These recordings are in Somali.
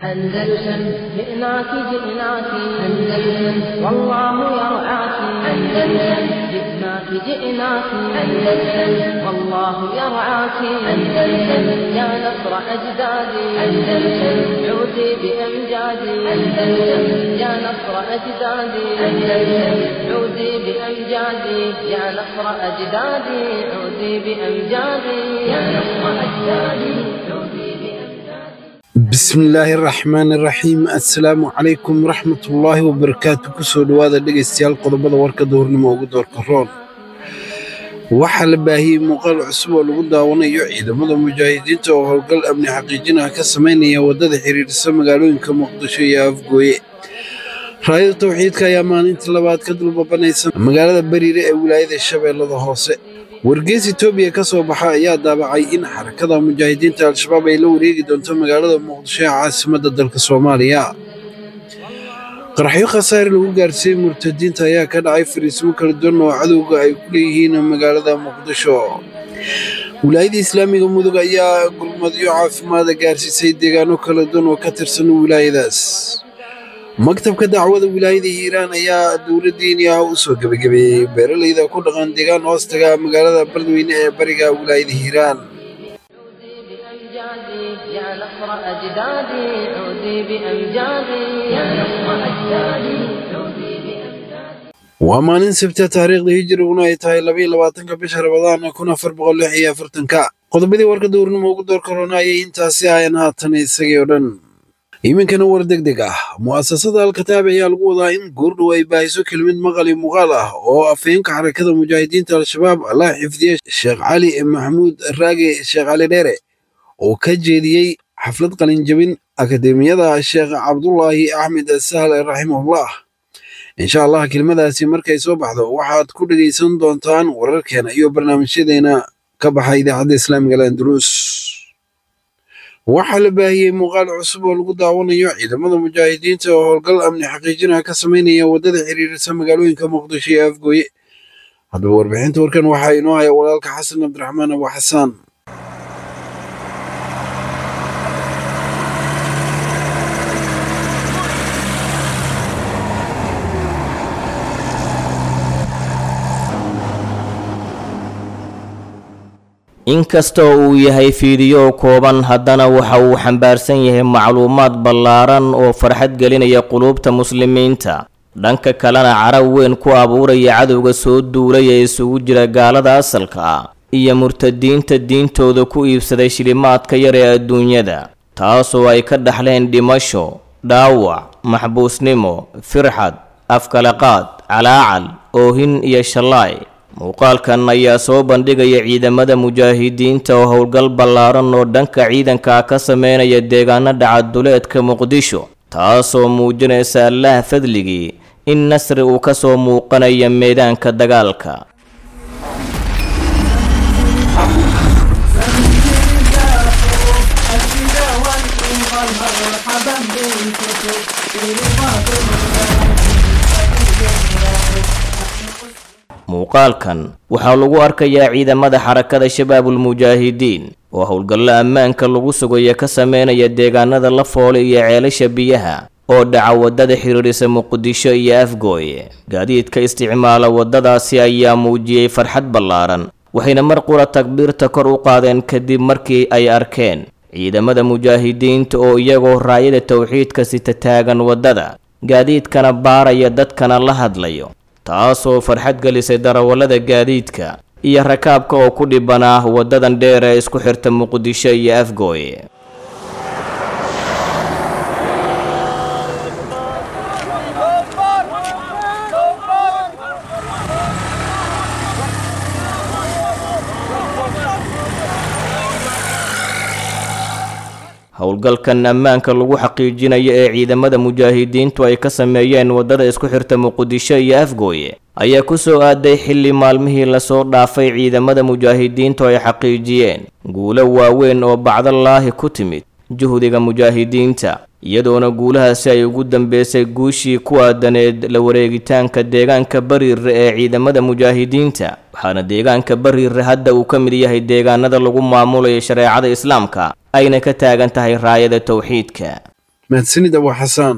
أندلسن جئناك جئناك أندلسن والله يرعاك أندلسن جئناك جئناك أندلسن والله يرعاك أندلسن يا نصر أجدادي أندلسن عودي بأمجادي أندلسن يا نصر أجدادي أندلسن عودي بأمجادي يا نصر أجدادي عودي بأمجادي يا نصر أجدادي عودي بأمجادي bismillaahi raxmaani raxiim assalaamu calaykum waraxmatullaahi wabarakaatu kusoo dhowaada dhegaystayaal qodobada warka duhurnimo ugu doorka roon waxaa la baahiyey muuqaal cusub oo lagu daawanayo ciidamada mujaahidiinta oo howlgal amni xaqiijinaha ka samaynaya waddada xiriirisa magaalooyinka muqdisho iyo afgooye raayada tawxiidka ayaa maalintii labaad ka dulbabanaysa magaalada bariire ee wilaayada shabeellada hoose wargeys etoobiya ka soo baxa ayaa daabacay in xarakada mujaahidiinta al-shabaab ay la wareegi doonto magaalada muqdisho ee caasimadda dalka soomaaliya qaraxyo khasaare lagu gaarsiiyey murtadiinta ayaa ka dhacay fariismo kala duwan oo cadowga ay ku leeyihiin magaalada muqdisho wilaayada islaamiga mudug ayaa gurmadyo caafimaada gaarsiisay deegaano kala duwan oo ka tirsan wilaayadaas maktabka dacwada wilaayada hiiraan ayaa dowladdiini ah u soo gebagabeeyey beeralayda ku dhaqan deegaan hoostaga magaalada beledweyne ee bariga wilaayada hiiraan بأمجادي يا نصر أجدادي عودي بأمجادي يا نصر أجدادي عودي بأمجادي waa maalin sabta taariikhda hijiriguna ay tahay labaiyo labaatanka bisha rabadaan kun afar boqol lix iyo afartanka qodobadii warka dowrnimo ugu door korona ayay intaasi ahayn haatan isagii oo dhan iminkana war deg deg ah mu'asasada alkataab ayaa lagu wadaa in goordhow ay baahiso kelmid maqal iyo muuqaal ah oo afhayeenka xarakada mujaahidiinta al-shabaab allah xifdiye sheekh cali maxamuud raage sheekh cali dheere oo ka jeediyey xaflad qalinjabin akademiyada sheekh cabdulaahi axmed sahl raximahullah insha allah kelmadaasi markay soo baxdo waxaad ku dhegaysan doontaan wararkeena iyo barnaamijyadeena ka baxa idaacadda islaamiga landalus waxaa la baahiyey muuqaal cusub oo lagu daawanayo ciidamada mujaahidiinta oo howlgal amni xaqiijinaha ka samaynaya waddada xiriirisa magaalooyinka muqdisho iyo afgooye haddaba warbixinta warkan waxaa inoo haya walaalka xasan cabdiraxmaan abu xasaan inkastoo uu yahay fiidiyo kooban haddana waxa uu xambaarsan yahay macluumaad ballaaran oo farxad gelinaya quluubta muslimiinta dhanka kalena carab weyn ku abuuraya cadowga soo duulay ee isugu jira gaalada asalka ah iyo murtadiinta diintooda ku iibsaday shilimaadka yar ee adduunyada taasoo ay ka dhaxleen dhimasho dhaawac maxbuusnimo firxad afkalaqaad calaacal oohin iyo shallaay muuqaalkan ayaa soo bandhigaya ciidamada mujaahidiinta oo howlgal ballaaran oo dhanka ciidanka ka sameynaya deegaano dhacaduleedka muqdisho taasoo muujinaysa allaah fadligii in nasri uu ka soo muuqanaya meedaanka dagaalka muuqaalkan waxaa lagu arkayaa ciidamada xarakada shabaabulmujaahidiin oo howlgallo ammaanka lagu sugayo ka sameynaya deegaanada la foole iyo ceelasha biyaha oo dhaca waddada xiriirisa muqdisho iyo afgooye gaadiidka isticmaala waddadaasi ayaa muujiyey farxad ballaaran waxayna mar qura takbiirta kor u qaadeen kadib markii ay arkeen ciidamada mujaahidiinta oo iyagoo raayada towxiidka sita taagan waddada gaadiidkana baaraya dadkana la hadlayo taasoo farxad gelisay darawallada gaadiidka iyo rakaabka oo ku dhibanaa waddadan dheer ee isku xirta muqdisho iyo afgooye howlgalkan ammaanka lagu xaqiijinayo ee ciidamada mujaahidiintu ay ka sameeyeen waddada isku xirta muqdisho iyo afgooye ayaa ku soo aaday xilli maalmihii lasoo dhaafay ciidamada mujaahidiintu ay xaqiijiyeen guulo waaweyn oo bacdalaahi ku timid juhdiga mujaahidiinta iyadoona guulahaasi ay ugu dambeysay guushii ku aadaneed la wareegitaanka deegaanka bariire ee ciidamada mujaahidiinta waxaana deegaanka bariire hadda uu ka mid yahay deegaanada lagu maamulayo shareecada islaamka ayna ka taagan tahay raayada towxiidka mahadsanid abu xasaan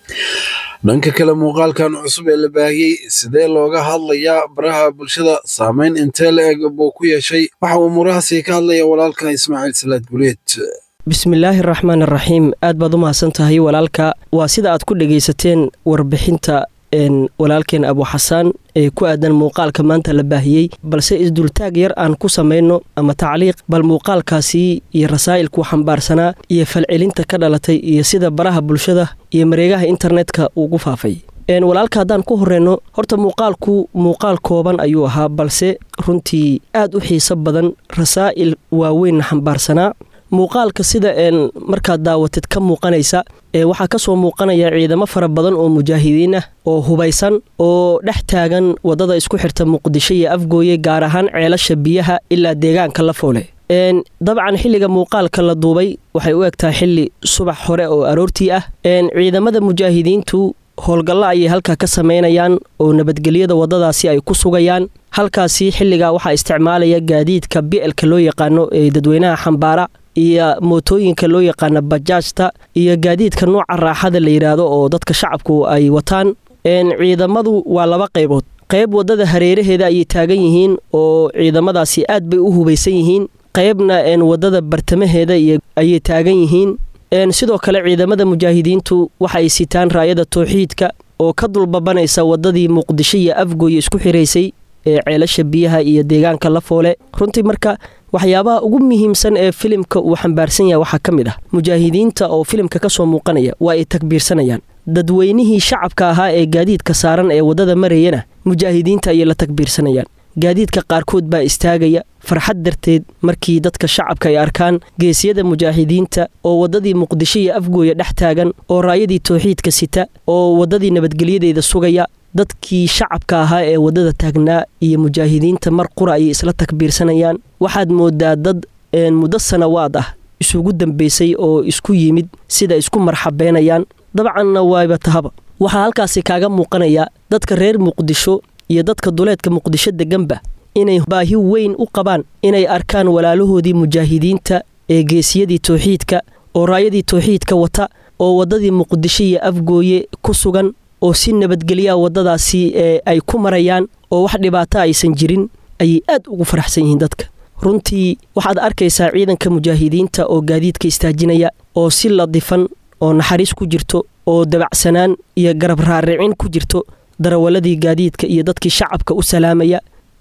dhanka kale muuqaalkan cusub ee la baahiyey sidee looga hadlayaa baraha bulshada saameyn intee la eg buu ku yeeshay waxa uu murahaasi ka hadlaya walaalka ismaaciil salaad guleed bismillaahi araxmaan araxiim aad baad u mahadsan tahay walaalka waa sida aad ku dhegaysateen warbixinta walaalkeen abu xasaan ee ku aadan muuqaalka maanta la baahiyey balse isdultaag yar aan ku samayno ama tacliiq bal muuqaalkaasi iyo rasaa'ilkuu xambaarsanaa iyo falcelinta ka dhalatay iyo sida baraha bulshada iyo mareegaha internetka ugu faafay walaalka haddaan ku horeyno horta muuqaalku muuqaal kooban ayuu ahaa balse runtii aad u xiiso badan rasaa'il waaweynna xambaarsanaa muuqaalka sida markaad daawatid ka muuqanaysa waxaa ka soo muuqanaya ciidamo fara badan oo mujaahidiin ah oo hubaysan oo dhex taagan waddada isku xirta muqdisho iyo afgooye gaar ahaan ceelasha biyaha ilaa deegaanka la foole dabcan xilliga muuqaalka la duubay waxay u egtahay xilli subax hore oo aroortii ah ciidamada mujaahidiintu howlgallo ayay halkaa ka samaynayaan oo nabadgelyada waddadaasi ay ku sugayaan halkaasi xilligaa waxaa isticmaalaya gaadiidka bi'elka loo yaqaano ee dadweynaha xambaara iyo mootooyinka loo yaqaano bajaajta iyo gaadiidka nooca raaxada la yidhaahdo oo dadka shacabku ay wataan ciidamadu waa laba qaybood qayb waddada hareeraheeda ayay taagan yihiin oo ciidamadaasi aad bay u hubaysan yihiin qaybna waddada bartamaheeda ayay taagan yihiin sidoo kale ciidamada mujaahidiintu waxa ay sitaan raayada towxiidka oo ka dulbabanaysa waddadii muqdisho iyo afgooye isku xiraysay ee ceelasha biyaha iyo deegaanka la foole runtii marka waxyaabaha ugu muhiimsan ee filimka uu xambaarsan yahay waxaa ka mid ah mujaahidiinta oo filimka ka soo muuqanaya waa ay takbiirsanayaan dadweynihii shacabka ahaa ee gaadiidka saaran ee waddada marayana mujaahidiinta ayay la takbiirsanayaan gaadiidka qaarkood baa istaagaya farxad darteed markii dadka shacabka ay arkaan geesiyada mujaahidiinta oo waddadii muqdisho iyo afgooya dhex taagan oo raayadii towxiidka sita oo waddadii nabadgelyadeeda sugaya dadkii shacabka ahaa ee waddada taagnaa iyo mujaahidiinta mar qura ayay isla takbiirsanayaan waxaad moodaa dad muddo sanawaad ah isugu dambaysay oo isku yimid sida isku marxabeenayaan dabcanna waaba tahaba waxaa halkaasi kaaga muuqanaya dadka reer muqdisho iyo dadka duleedka muqdisho deganba inay baahi weyn u qabaan inay arkaan walaalahoodii mujaahidiinta ee geesiyadii towxiidka oo raayadii towxiidka wata oo waddadii muqdisho iyo afgooye ku sugan oo si nabadgelyaa waddadaasi ay ku marayaan oo wax dhibaato aysan jirin ayay aad ugu faraxsan yihiin dadka runtii waxaad arkaysaa ciidanka mujaahidiinta oo gaadiidka istaajinaya oo si ladifan oo naxariis ku jirto oo dabacsanaan iyo garab raaricin ku jirto darawaladii gaadiidka iyo dadkii shacabka u salaamaya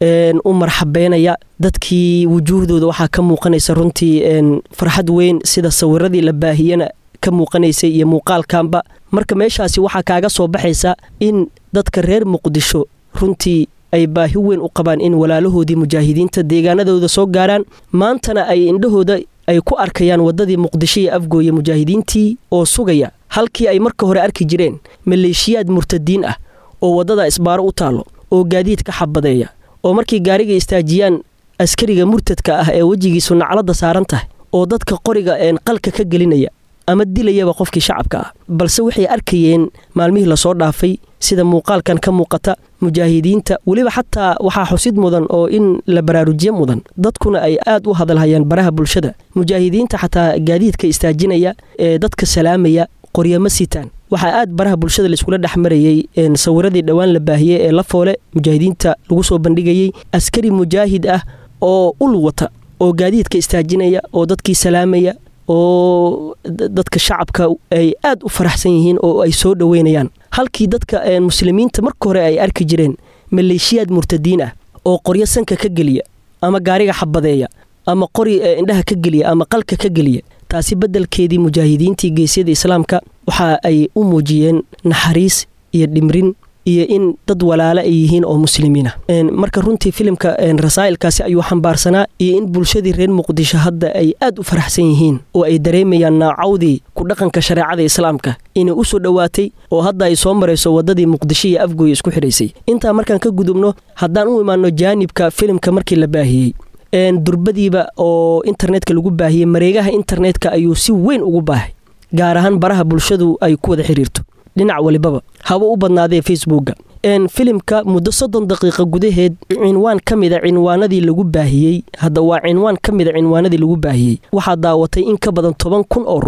u marxabeynaya dadkii wujuuhdooda waxaa ka muuqanaysa runtii farxad weyn sida sawiradii la baahiyana ka muuqanaysay iyo muuqaalkanba marka meeshaasi waxaa kaaga soo baxaysa in dadka reer muqdisho runtii ay baahi weyn u qabaan in walaalahoodii mujaahidiinta deegaanadooda soo gaaraan maantana ay indhahooda ay ku arkayaan waddadii muqdisho iyo afgooye mujaahidiintii oo sugaya halkii ay marka hore arki jireen maleeshiyaad murtadiin ah oo waddada isbaaro u taallo oo gaadiid ka xabadeeya oo markay gaariga istaajiyaan askariga murtadka ah ee wejigiisu nacladda saaran tahay oo dadka qoriga een qalka ka gelinaya ama dilayaba qofkii shacabka ah balse waxay arkayeen maalmihii lasoo dhaafay sida muuqaalkan ka muuqata mujaahidiinta weliba xataa waxaa xusid mudan oo in la baraarujiye mudan dadkuna ay aad u hadalhayaan baraha bulshada mujaahidiinta xataa gaadiidka istaajinaya ee dadka salaamaya qoryama sitaan waxaa aad baraha bulshada laiskula dhex marayey sawiradii dhowaan la baahiyey ee la foole mujaahidiinta lagu soo bandhigayey askari mujaahid ah oo ul wata oo gaadiidka istaajinaya oo dadkii salaamaya oo dadka shacabka ay aad u faraxsan yihiin oo ay soo dhoweynayaan halkii dadka muslimiinta marka hore ay arki jireen maleeshiyaad murtadiin ah oo qoryo sanka ka geliya ama gaariga xabadeeya ama qori indhaha ka geliya ama qalka ka geliya taasi beddelkeedii mujaahidiintii geesyada islaamka waxa ay u muujiyeen naxariis iyo dhimrin iyo in dad walaale ay yihiin oo muslimiin ah marka runtii filimka rasaa'ilkaasi ayuu xambaarsanaa iyo in bulshadii reer muqdisho hadda ay aad u faraxsan yihiin oo ay dareemayaan naacawdii ku dhaqanka shareecada islaamka inay u soo dhowaatay oo hadda ay soo marayso waddadii muqdisho iyo afgooya isku xidhaysay intaa markaan ka gudubno haddaan u imaanno jaanibka filimka markii la baahiyey durbadiiba oo internetka lagu baahiyey mareegaha internetka ayuu si weyn ugu baahay gaar ahaan baraha bulshadu ay ku wada xiriirto dhinac walibaba haba u badnaadee facebooka filimka muddo soddon daqiiqa gudaheed cinwaan ka mida cinwaanadii lagu baahiyey hadda waa cinwaan ka mida cinwaanadii lagu baahiyey waxaa daawatay in ka badan toban kun oo ruux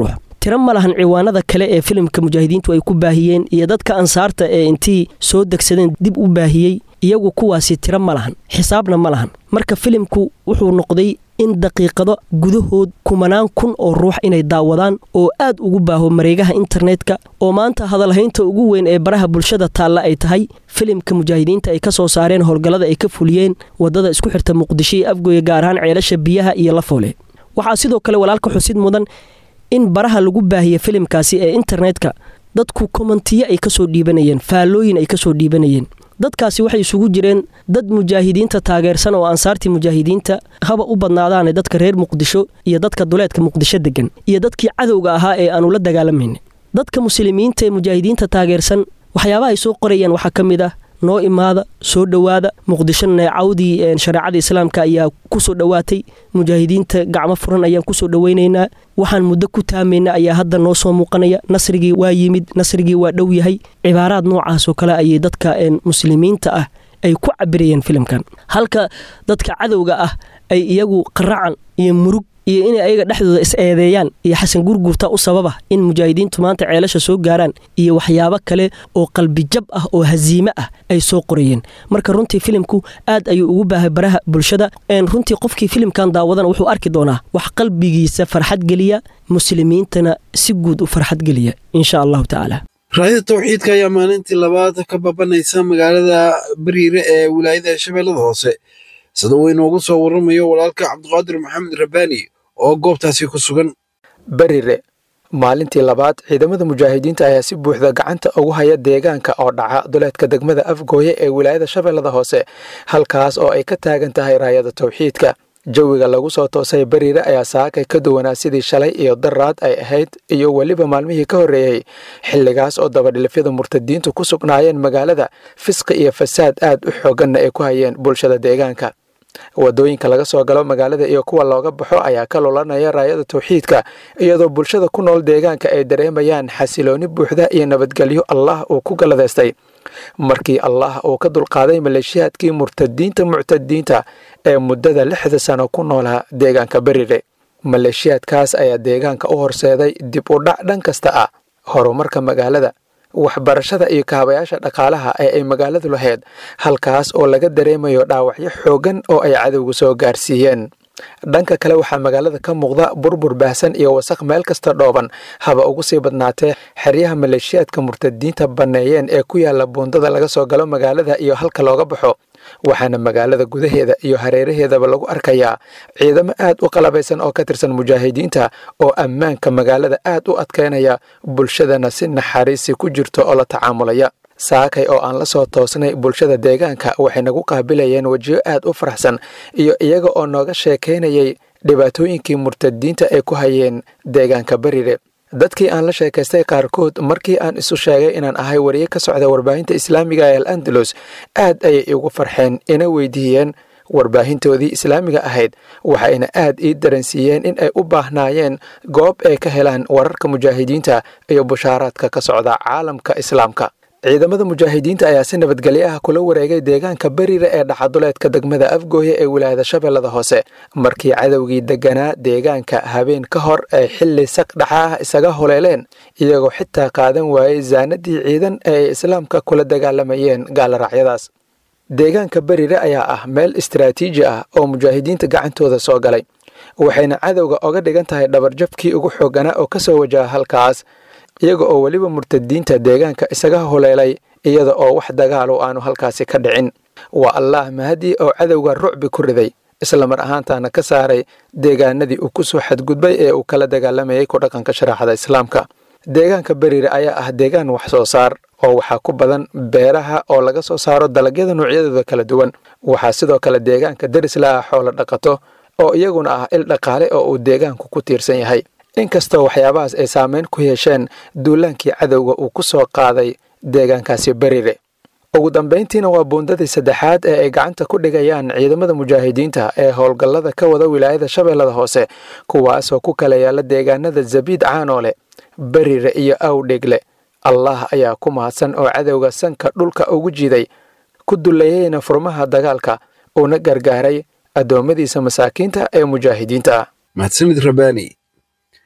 tiro ma lahan ciwaanada kale ee filimka mujaahidiintu ay ku baahiyeen iyo dadka ansaarta ee intii soo degsadeen dib u baahiyey iyagu kuwaasi tiro ma lahan xisaabna ma lahan marka filimku wuxuu noqday in daqiiqado gudahood kumanaan kun oo ruux inay daawadaan oo aad ugu baaho mareegaha internetka oo maanta hadalhaynta ugu weyn ee baraha bulshada taalla ay tahay filimka mujaahidiinta ay ka soo saareen howlgallada ay ka fuliyeen waddada isku xirta muqdisho iyo afgoye gaar ahaan ceelasha biyaha iyo lafoole waxaa sidoo kale walaalka xusid mudan in baraha lagu baahiya filimkaasi ee internetka dadku komantiyo ay kasoo dhiibanayeen faallooyin ay kasoo dhiibanayeen dadkaasi waxay isugu jireen dad mujaahidiinta taageersan oo ansaartii mujaahidiinta haba u badnaadaane dadka reer muqdisho iyo dadka duleedka muqdisho degan iyo dadkii cadowga ahaa ee aanu la dagaalamayna dadka muslimiinta ee mujaahidiinta taageersan waxyaabaha ay soo qorayaan waxaa ka mid ah noo imaada soo dhowaada muqdisho neecawdii shareecada islaamka ayaa kusoo dhowaatay mujaahidiinta gacmo furan ayaan kusoo dhoweynaynaa waxaan muddo ku taamaynaa ayaa hadda noo soo muuqanaya nasrigii waa yimid nasrigii waa dhow yahay cibaaraad noocaas oo kale ayay dadka muslimiinta ah ay ku cabirayeen filimkan halka dadka cadowga ah ay iyagu qaracan iyo murug iyo inay ayaga dhexdooda is eedeeyaan iyo xasan gurgurta u sababa in mujaahidiintu maanta ceelasha soo gaaraan iyo waxyaabo kale oo qalbijab ah oo haziime ah ay soo qorayeen marka runtii filimku aad ayuu ugu baahay baraha bulshada runtii qofkii filimkan daawadana wuxuu arki doonaa wax qalbigiisa farxad geliya muslimiintana si guud u farxad geliya insha allahu tacaala raayada tawxiidka ayaa maalintii labaad ka babanaysa magaalada bariire ee wilaayada shabeellada hoose sida uu inoogu soo warramayo walaalka cabdiqaadir maxamed rabbaani oo goobtaasi ku sugan berire maalintii labaad ciidamada mujaahidiinta ayaa si buuxda gacanta ugu haya deegaanka oo dhaca duleedka degmada afgooye ee wilaayada shabeellada hoose halkaas oo ay ka taagan tahay raayada tawxiidka jawiga lagu soo toosay beriire ayaa saakay ka duwanaa sidii shalay iyo daraad ay ahayd iyo weliba maalmihii ka horreeyey xilligaas oo dabadhilifyada murtadiintu ku sugnaayeen magaalada fisqi iyo fasaad aad u xooganna ay ku hayeen bulshada deegaanka wadooyinka laga soo galo magaalada iyo kuwa looga baxo ayaa ka lulanaya raayada tawxiidka iyadoo bulshada ku nool deegaanka ay dareemayaan xasilooni buuxda iyo nabadgelyo allah uu ku galladaystay markii allah uu ka dulqaaday maleeshiyaadkii murtadiinta muctadiinta ee muddada lixda sano ku noolaa deegaanka berire maleeshiyaadkaas ayaa deegaanka u horseeday dib u dhac dhan kasta ah horumarka magaalada waxbarashada iyo kaabayaasha dhaqaalaha ee ay magaaladu lahayd halkaas oo laga dareemayo dhaawacyo xoogan oo ay cadowgu soo gaarsiiyeen dhanka kale waxaa magaalada ka muuqda burbur baahsan iyo wasaq meel kasta dhooban haba ugu sii badnaatee xeryaha maleeshiyaadka murtadiinta banneeyeen ee ku yaala buundada laga soo galo magaalada iyo halka looga baxo waxaana magaalada gudaheeda iyo hareeraheedaba lagu arkayaa ciidamo aad u qalabaysan oo ka tirsan mujaahidiinta oo ammaanka magaalada aad u adkaynaya bulshadana si naxariisi ku jirto oo la tacaamulaya saakay oo aan la soo toosnay bulshada deegaanka waxay nagu qaabilayeen wejiyo aad u faraxsan iyo iyaga oo nooga sheekaynayay dhibaatooyinkii murtadiinta ay ku hayeen deegaanka berire dadkii aan la sheekaystay qaarkood markii aan isu sheegay inaan ahay wariye ka socda warbaahinta islaamiga ee al andalus aad ayay igu farxeen ina weydiiyeen warbaahintoodii islaamiga ahayd waxayna aad ii daransiiyeen in ay u baahnaayeen goob ay ka helaan wararka mujaahidiinta iyo bushaaraadka ka socda caalamka islaamka ciidamada mujaahidiinta ayaa si nabadgelyo ah kula wareegay deegaanka berire ee dhaxaduleedka degmada afgooye ee wilaayada shabeellada hoose markii cadowgii deganaa deegaanka habeen ka hor ay xilli saq dhaxa ah isaga holeeleen iyagoo xitaa qaadan waayey zaanadii ciidan ee ay islaamka kula dagaalamayeen gaallaraacyadaas deegaanka berire ayaa ah meel istaraatiiji ah oo mujaahidiinta gacantooda soo galay waxayna cadowga oga dhigan tahay dhabarjabkii ugu xooganaa oo ka soo wajaha halkaas iyaga oo weliba murtadiinta deegaanka isaga holeelay iyada oo wax dagaalo aanu halkaasi ka dhicin waa allaah mahadii oo cadowga rucbi ku riday islamar ahaantaana ka saaray deegaanadii uu ku soo xadgudbay ee uu kala dagaalamayay ku dhaqanka shareecada islaamka deegaanka berire ayaa ah deegaan wax soo saar oo waxaa ku badan beeraha oo laga soo saaro dalagyada noocyadooda kala duwan waxaa sidoo kale deegaanka derisla ah xoolo dhaqato oo iyaguna ah il dhaqaale oo uu deegaanku ku tiirsan yahay inkastoo waxyaabahaas ay saameyn ku yeesheen duulaankii cadowga uu ku soo qaaday deegaankaasi berire ugu dambayntiina waa buundadii saddexaad ee ay gacanta ku dhigayaan ciidamada mujaahidiinta ee howlgallada ka wada wilaayada shabeellada hoose kuwaasoo ku kala yaala deegaanada zabiid caanoole berire iyo awdhegle allah ayaa ku mahadsan oo cadowga sanka dhulka ugu jiiday ku duleeyeyna furmaha dagaalka uuna gargaaray addoommadiisa masaakiinta ee mujaahidiinta mahadsanid rabbaani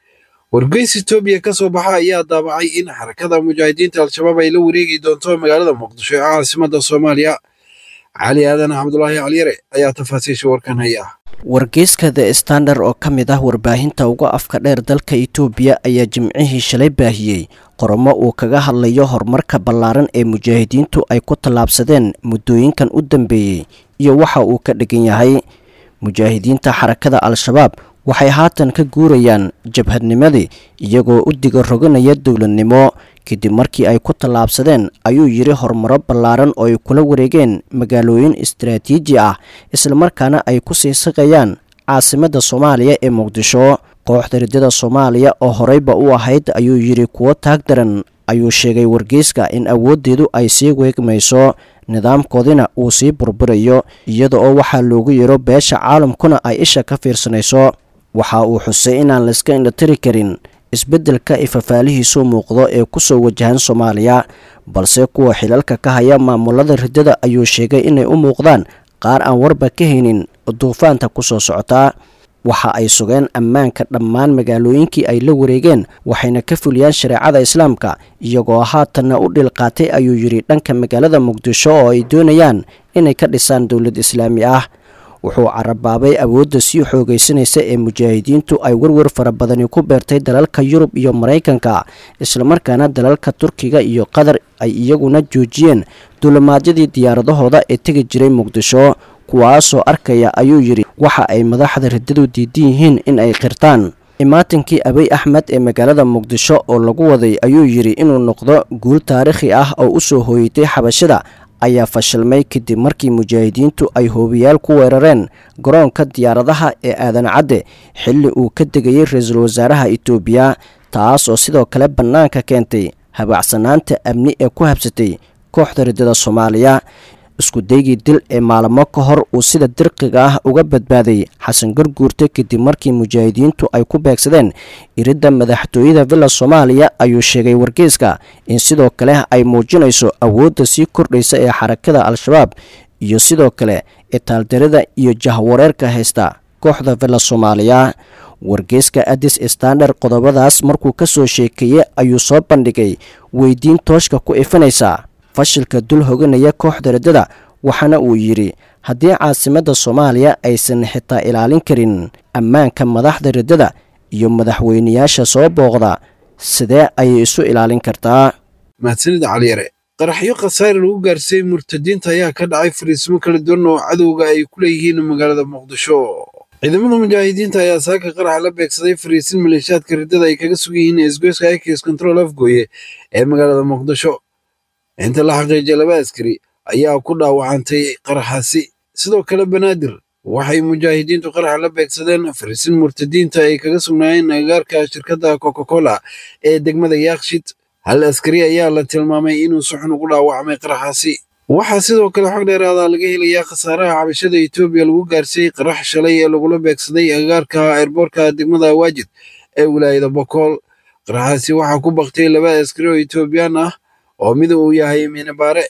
wargeys etoobiya ka soo baxa ayaa daabacay in xarakada mujaahidiinta al-shabaab ay la wareegi doonto magaalada muqdisho ee caasimada soomaaliya cali aadan cabdulaahi caliyare ayaa tafaasiisha warkan haya wargeyska the standard oo ka mid ah warbaahinta uga afka dheer dalka itoobiya ayaa jimcihii shalay baahiyey qoramo uu kaga hadlayo horumarka ballaaran ee mujaahidiintu ay ku tallaabsadeen muddooyinkan u dambeeyey iyo waxa uu ka dhigan yahay mujaahidiinta xarakada al-shabaab waxay haatan ka guurayaan jabhadnimadii iyagoo u diga roganaya dowladnimo kadib markii ay ku tallaabsadeen ayuu yidhi horumaro ballaaran oo ay kula wareegeen magaalooyin istaraatiiji ah islamarkaana ay ku sii saqayaan caasimadda soomaaliya ee muqdisho kooxda riddada soomaaliya oo horeyba u ahayd ayuu yidhi kuwo taag daran ayuu sheegay wargeyska in awooddeedu ay sii weegmayso nidaamkoodina uu sii burburayo iyada oo waxaa loogu yeero beesha caalamkuna ay isha ka fiirsanayso waxa uu xusay inaan layska indhatiri karin isbeddelka ifafaalihiisu muuqdo ee ku soo wajahan soomaaliya balse kuwa xilalka ka haya maamulada riddada ayuu sheegay inay u muuqdaan qaar aan warba ka haynin duufaanta ku soo socotaa waxa ay sugeen ammaanka dhammaan magaalooyinkii ay la wareegeen waxayna ka fuliyaan shareecada islaamka iyagoo haatanna u dhilqaatay ayuu yidhi dhanka magaalada muqdisho oo ay doonayaan inay ka dhisaan dowlad islaami ah wuxuu carabaabay awoodda sii xoogaysanaysa ee mujaahidiintu ay werwer fara badani ku beertay dalalka yurub iyo maraykanka islamarkaana dalalka turkiga iyo qatar ay iyaguna joojiyeen duulimaadyadii diyaaradahooda ee tegi jiray muqdisho kuwaasoo arkaya ayuu yidhi waxa ay madaxda riddadu diidan yihiin in ay qirtaan imaatinkii abiy axmed ee magaalada muqdisho oo lagu waday ayuu yidhi inuu noqdo guul taariikhi ah oo u soo hooyatay xabashada ayaa fashilmay kadib markii mujaahidiintu ay hoobiyaal ku weerareen garoonka diyaaradaha ee aadan cadde xilli uu ka degayay ra-iisul wasaaraha itoobiya taas oo sidoo kale bannaanka keentay habacsanaanta amni ee ku habsatay kooxda riddada soomaaliya isku daygii dil ee maalmo ka hor uu sida dirqiga ah uga badbaaday xasan garguurte kadib markii mujaahidiintu ay ku beegsadeen iridda madaxtooyada villa soomaaliya ayuu sheegay wargeyska in sidoo kale ay muujinayso awoodda sii kordhaysa ee xarakada al-shabaab iyo sidoo kale itaaldarida iyo jahwareerka haysta kooxda villa soomaaliya wargeyska adis standard qodobadaas markuu ka soo sheekeeyey ayuu soo bandhigay weydiin tooshka ku ifinaysa fashilka dul hoganaya kooxda riddada waxaana uu yidhi haddii caasimadda soomaaliya aysan xitaa ilaalin karin ammaanka madaxda riddada iyo madaxweyneyaasha soo booqda sidee ayay isu ilaalin kartaa mahadsanida caliyare qaraxyo khasaare lagu gaarsiiyey murtadiinta ayaa ka dhacay fariismo kala duwan oo cadowga ay ku leeyihiin magaalada muqdisho ciidamada mujaahidiinta ayaa saaka qaraxa la beegsaday fariisin maleeshiyaadka riddada ay kaga sugan yihiin isgoyska ikis control afgooye ee magaalada muqdisho inta la xaqiijiyay laba askari ayaa ku dhaawacantay qaraxaasi sidoo kale banaadir waxay mujaahidiintu qaraxa la beegsadeen fariisin murtadiinta ay kaga sugnaayeen agagaarka shirkadda coca cola ee degmada yaakshid hal askari ayaa la tilmaamay inuu si xun ugu dhaawacmay qaraxaasi waxaa sidoo kale xog dheeraada laga helayaa khasaaraha cabashada etoobiya lagu gaarsiiyey qarax shalay ee lagula beegsaday agagaarka eerboorka degmada waajid ee wilaayada bokool qaraxaasi waxaa ku baktay laba askari oo etoobiyaan ah oo mid uu yahay minabaare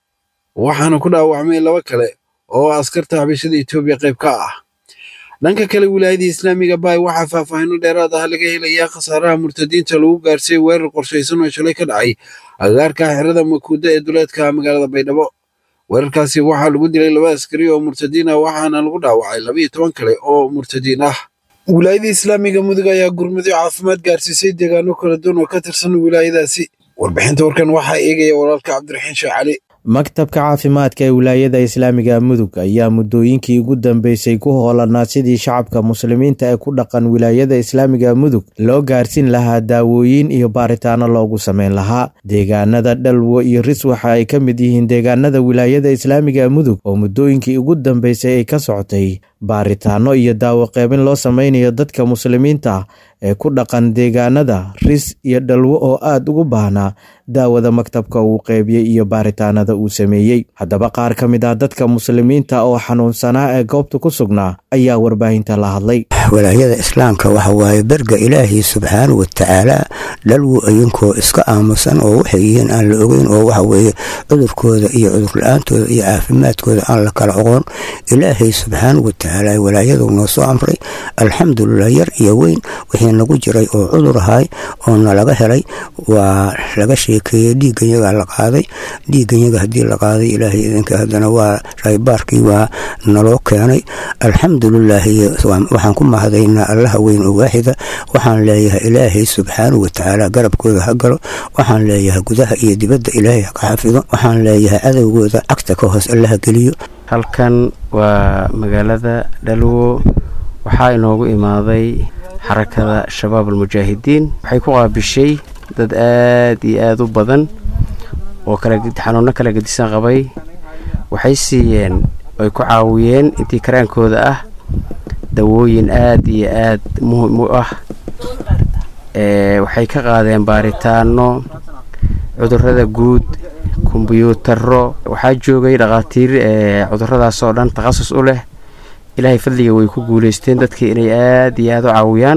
waxaana ku dhaawacmay laba kale oo askarta xabashada etoobiya qayb ka ah dhanka kale wilaayada islaamiga baay waxaa faahfaahino dheeraad ah laga helayaa khasaaraha murtadiinta lagu gaarsiiyey weerar qorshaysan oo shalay ka dhacay agagaarka xerada makuuda ee duleedka magaalada baydhabo weerarkaasi waxaa lagu dilay laba askari oo murtadiin ah waxaana lagu dhaawacay labaiyo toban kale oo murtadiin ah wilaayada islaamiga mudug ayaa gurmudyo caafimaad gaarsiisay deegaano kala duwan oo ka tirsan wilaayadaasi warbixinta warkan waxaa eegaya walaalka cabdiraxiin sheekh cali maktabka caafimaadka ee wilaayada islaamiga mudug ayaa muddooyinkii ugu dambeysay ku hoolanaa sidii shacabka muslimiinta ee ku dhaqan wilaayada islaamiga mudug loo gaarsiin lahaa daawooyin iyo baaritaano loogu sameyn lahaa deegaanada dhalwo iyo ris waxa ay ka mid yihiin deegaanada wilaayada islaamiga mudug oo muddooyinkii ugu dambeysay ay ka socotay baaritaano iyo daawo qeybin loo sameynayo dadka muslimiinta ee ku dhaqan deegaanada ris iyo dhalwo oo aada ugu baahnaa daawada maktabka uu qeybiyey iyo baaritaanada uu sameeyey haddaba qaar ka mid ah dadka muslimiinta oo xanuunsanaa ee goobta ku sugnaa ayaa warbaahinta la hadlay walaayada islaamka waxa waaye berga ilaahay subxaana wa tacaala dhalwo idinkoo iska aamusan oo waxay yihiin aan la ogeyn oo waxa weeye cudurkooda iyo cudurla-aantooda iyo caafimaadkooda aan la kala oqon ilaahay subxaana wa tacaala walaayadu noo soo amray alxamdulilah yar iyo weyn wixii nagu jiray oo cudur ahay oo nalaga helay waa laga sheekeeyey dhiigganyagaa la qaaday dhiigganyaga haddii la qaaday ilaahay idinka haddana waa raybaarkii waa naloo keenay alxamdulilaahi waxaan ku mahadaynaa allaha weyn oo waaxida waxaan leeyahay ilaahay subxaanahu watacaala garabkooda ha galo waxaan leeyahay gudaha iyo dibadda ilaahay ha ka xafido waxaan leeyahay cadowgooda cagta ka hoos allaha geliyo halkan waa magaalada dhalwo waxaa inoogu imaaday xarakada shabaab almujaahidiin waxay ku qaabishay dad aad iyo aada u badan oo xanuuno kala gedisan qabay waxay siiyeen ay ku caawiyeen intii karaankooda ah dawooyin aad iyo aad muhim u ah waxay ka qaadeen baaritaano cudurada guud kombyuutaro waxaa joogay dhakhaatiir cuduradaas oo dhan takhasus u leh ilaahay fadliga way ku guulaysteen dadkii inay aad iyo aada u caawiyaan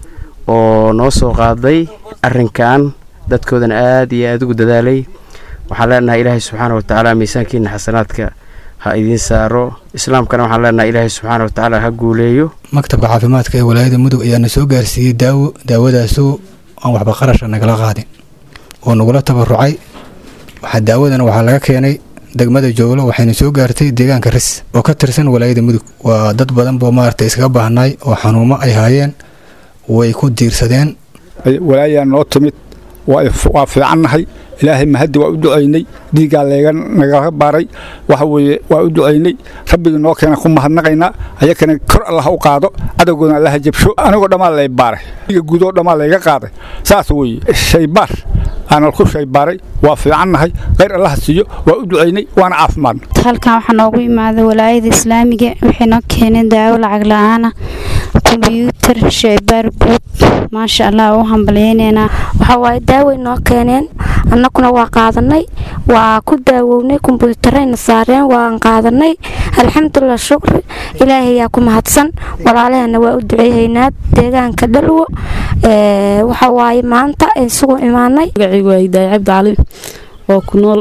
oo noo soo qaaday arrinkan dadkoodana aad iyo aada ugu dadaalay waxaan leenahay ilaahay subxaana watacaala miisaankiina xasanaadka ha idiin saaro islaamkana waxaan leenahay ilaahay subxaana watacaala ha guuleeyo maktabka caafimaadka ee walaayada mudug ayaana soo gaarsiiyey daawo daawadaasoo aan waxba qarasha nagala qaadin oo nagula tabarucay waxaa daawadana waxaa laga keenay degmada jooglo waxayna soo gaartay deegaanka ris oo ka tirsan walaayada mudug waa dad badan boo maaragtay iskaga baahnaay oo xanuumo ay haayeen way ku diirsadeen walaayaa noo timid waa fiicannahay ilaahay mahaddi waa u ducaynay dhiiggaa leega nagala baaray waxa weeye waa u ducaynay rabbigii noo keena ku mahadnaqaynaa ayakana kor allah u qaado cadowgoodna allaha jabsho anigoo dhammaa lay baaray dhiiga guudoo dhammaa layga qaaday saas weeye shaybaar aanal ku shaybaaray waa fiicannahay khayr allaha siiyo waa u ducaynay waana caafimaadna halkan waxaa noogu imaaday walaayada islaamiga waxay noo keeneen daawo lacag la-aana kombyuutar shaybaar guud maasha allah u hambalyeyneynaa waxaa waaye daaway noo keeneen annaguna waa qaadanay waa ku daawownay kombyuutarayna saareen waan qaadanay alxamdulilah shukri ilaahayaa ku mahadsan walaalaheena waa u duceehaynaa deegaanka dhalwo waxa waaye maanta isugu imaanay magacaygu waa hidaaya cabdi cali oo ku nool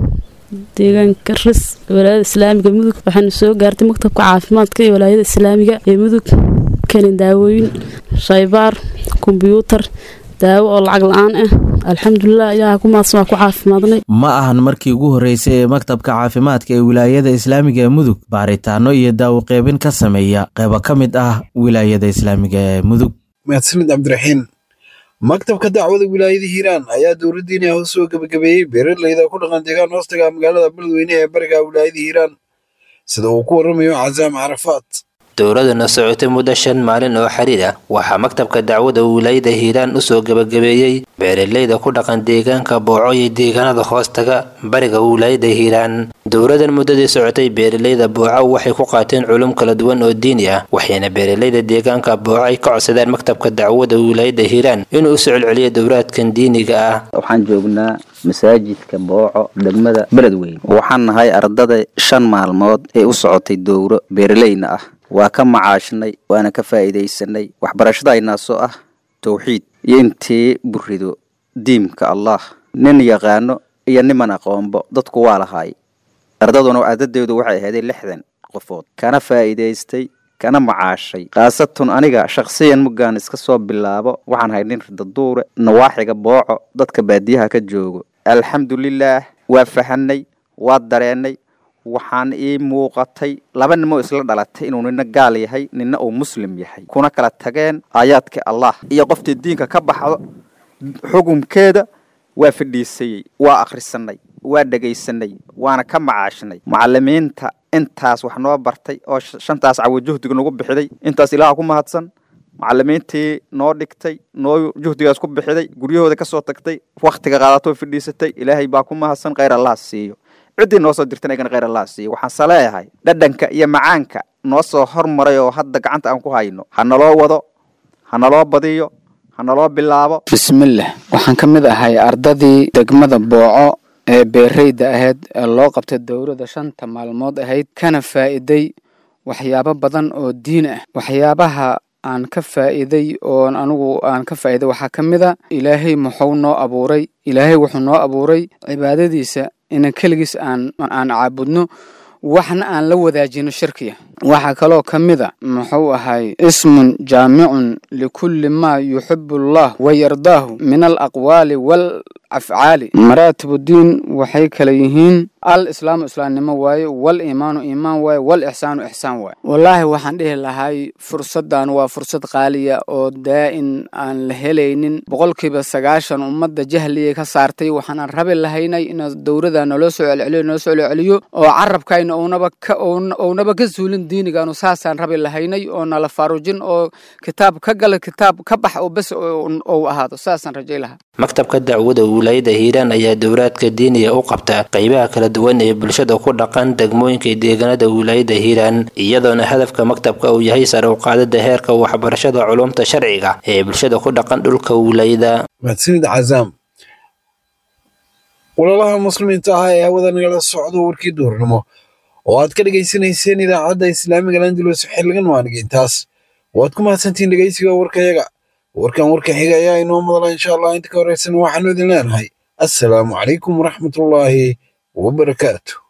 deegaanka ris walaayada islaamiga mudug waxaana soo gaartay maktabka caafimaadka iyo walaayada islaamiga ee mudug keenin daawooyin shaybaar kombyuutar daawo oo lacag la-aan ah alxamdulilah ilaaha ku mahadsan waa ku caafimaadnay ma ahan markii ugu horreysay ee maktabka caafimaadka ee wilaayada islaamiga ee mudug baaritaano iyo daawo qeybin ka sameeya qeybo ka mid ah wilaayada islaamiga ee mudug mahadsanid cabdiraxiin maktabka dacwada wilaayada hiiraan ayaa dowladdiina hoos soo gebagabeeyey beeraleyda ku dhaqan deegaan hoostaga magaalada beledweyne ee bariga wilaayada hiiraan sida uu ku waramayo casaam carafaat dowladana socotay muddo shan maalin oo xiriir ah waxaa maktabka dacwada wilaayada hiiraan usoo gebagabeeyey beeraleyda ku dhaqan deegaanka booco iyo deegaanada hoostaga bariga wilaayada hiiraan dowladan muddadii socotay beeraleyda booco waxay ku qaateen culum kala duwan oo diini ah waxayna beeraleyda deegaanka booco ay ka codsadeen maktabka dacwada wilaayada hiiraan inuu u soo celceliyo dowlaadkan diiniga ah waxaan joognaa masaajidka booco degmada beledweyne waxaan nahay ardada shan maalmood ee u socotay dowro beeraleyna ah waa ka macaashnay waana ka faa'iidaysanay waxbarashadaynaasoo ah towxiid iyo intii burido diimka allah nin yaqaano iyo niman aqoonbo dadku waa lahaay ardaduna adadeedu waxay ahaydee lixdan qofood kana faa'iidaystay kana macaashay khaasatun aniga shakhsiyan muggaan iska soo bilaabo waxaan hay nin ridaduure nawaaxiga booco dadka baadiyaha ka joogo alxamdulilaah waa fahanay waa dareennay waxaan ii muuqatay laba nimoo isla dhalatay inuu nina gaal yahay nina uu muslim yahay kuna kala tageen aayaadka allah iyo qoftii diinka ka baxdo xukunkeeda waa fadhiisayey waa akhrisanay waa dhegaysanay waana ka macaashnay macalimiinta intaas wax noo bartay oo shantaas cawo juhdiga nagu bixiday intaas ilaaha ku mahadsan macalimiintii noo dhigtay noo juhdigaas ku bixiday guryahooda kasoo tagtay wakhtiga qaadatoo fadhiisatay ilaahay baa ku mahadsan khayr allah siiyo ciddii noo soo dirtan egan khayr allah siiyo waxaan saleeyahay dhadhanka iyo macaanka noo soo hormaray oo hadda gacanta aan ku hayno ha naloo wado ha naloo badiyo ha naloo bilaabo bismillaah waxaan ka mid ahay ardadii degmada booco ee beereyda ahayd ee loo qabtay dowladda shanta maalmood ahayd kana faa'iiday waxyaabo badan oo diin ah waxyaabaha aan ka faa'iiday oon anigu aan ka faa'iiday waxaa ka mid a ilaahay muxuu noo abuuray ilaahay wuxuu noo abuuray cibaadadiisa inan keligiis aan aan caabudno waxna aan la wadaajino shirkiya waxaa kaloo ka mid a muxuu ahay ismun jaamicun likulli maa yuxibu allah wa yardaahu min alaqwaali wal afcaali maraatibuddiin waxay kala yihiin al islaamu islaamnimo waaye wal iimaanu iimaan waaye wal ixsaanu ixsaan waaye wallaahi waxaan dhihi lahay fursaddan waa fursad qaaliya oo daa'in aan la helaynin boqolkiiba sagaashan ummadda jahliyay ka saartay waxaanan rabi lahaynay in dowladda naloo soo celceliyo naloo soo celceliyo oo carabkayna ownaba ka ownaba ka suulin diinigaanu saasaan rabi lahaynay oo nala faarujin oo kitaab ka gala kitaab ka bax oo bes ou ahaado saasaan rajay lahaa maktabka dacwada wilaayada hiiraan ayaa dowlaadka diiniga u qabta qaybaha kala duwan ee bulshada ku dhaqan degmooyinka deegaanada wilaayada hiiraan iyadoona hadafka maktabka uu yahay sare u qaadida heerka waxbarashada culumta sharciga ee bulshada ku dhaqan dhulka wilaayada mahadsanid cazaam walaalaha muslimiinta ah ee hawada nagala socdo warkii duurnimo oo aad ka dhegaysanayseen idaacadda islaamiga landulus xiligan waanigintaas waad ku mahadsantihiin dhegaysiga warkayaga warkan warka xiga ayaa inoo madala insha allah inta ka horeysan waxaanu idin leenahay assalaamu calaykum waraxmatullaahi wabarakaatu